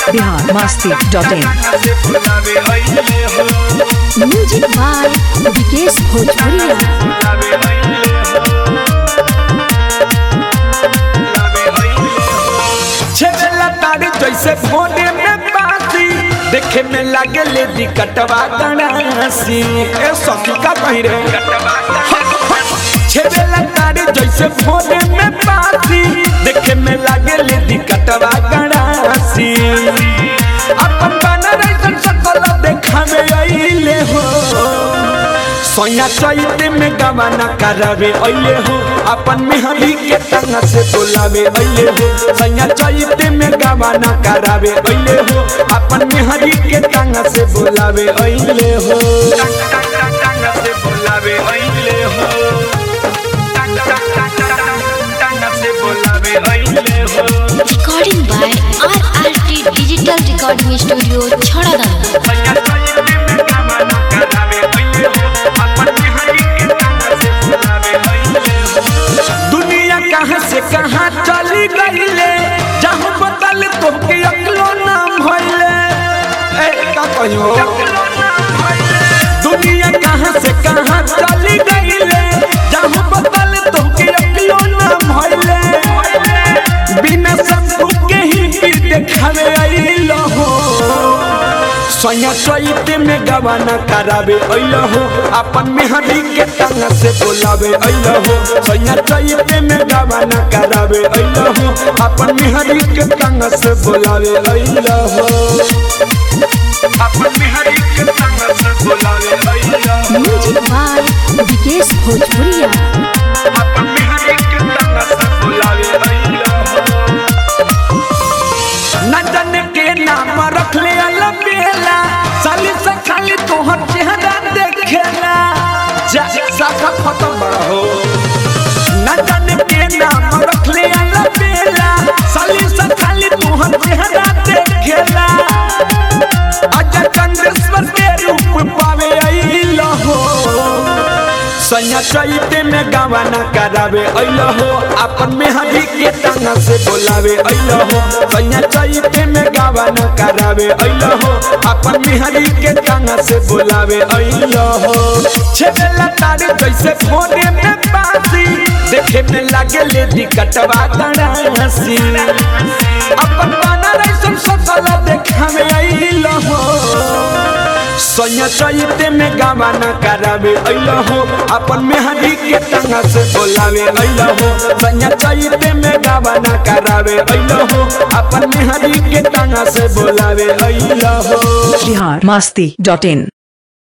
बिहार मस्ती dot in music by Vikesh Bhojpuriya छेला तारी जैसे भोने में बासी देखे में लागे ले दिकटवा गणासी ए सखी का कही रे छेला तारी जैसे भोने में बासी देखे में लागे ले दिकटवा गणासी अपन बना रही सकल देखा में आइले हो सोया चैते में गवाना करावे अइले हो अपन मेहंदी के तंग से बोलावे अइले हो सोया चैते में गवाना करावे अइले हो अपन मेहंदी के तंग से बोलावे अइले हो तंग से बोलावे अइले हो तंग से बोलावे अइले हो recording by R R T digital recording studio छड़ादाना दुनिया कहाँ से कहाँ चली गईले जहाँ बदल तोके अकलो नाम भइले ए का कहियो दुनिया कहाँ से कहाँ चली गईले जहाँ बदल तोके अकलो नाम भइले बिना शंभू के ही पीर देखावे आइलो हो सोया चैते में गवाना करावे अइलो हो अपन मेहंदी के तंग से बोलावे अइलो हो सोया चैते में गवाना करावे अइलो हो अपन मेहंदी के तंग से बोलावे अइलो हो अपन मेहंदी के तंग से बोलावे अइलो हो म्यूजिक बाय विकेश भोजपुरिया अपन मेहंदी के तंग से बोलावे अइलो हो न जाने के नाम रख ले अलबेला साली से खाली तोहर चेहरा देखेला जा साखा खत्म बड़ा हो न जाने के नाम रख ले अलबेला साली से खाली तोहर चेहरा देखेला अजय चंद्रेश्वर के रूप पावे अइलो हो सैया चैते में गवाना करावे अइलो हो अपन मेहंदी के तंग से बोलावे अइलो हो सैया चैते में गवाना करावे अइलो हो अपन मेहंदी के तंग से बोलावे अइलो हो छेला तारे जैसे भोरे में बासी देखे में लागे ले दिकटवा गणासी अपन बना रही सब सकल देखा में अइलो हो सोया चैते में गवाना करावे अइलो हो अपन मेहंदी के तंग से बोलावे अइलो हो सोया चैते में गवाना करावे अइलो हो अपन मेहंदी के तंग से बोलावे अइलो हो बिहार मस्ती डॉट इन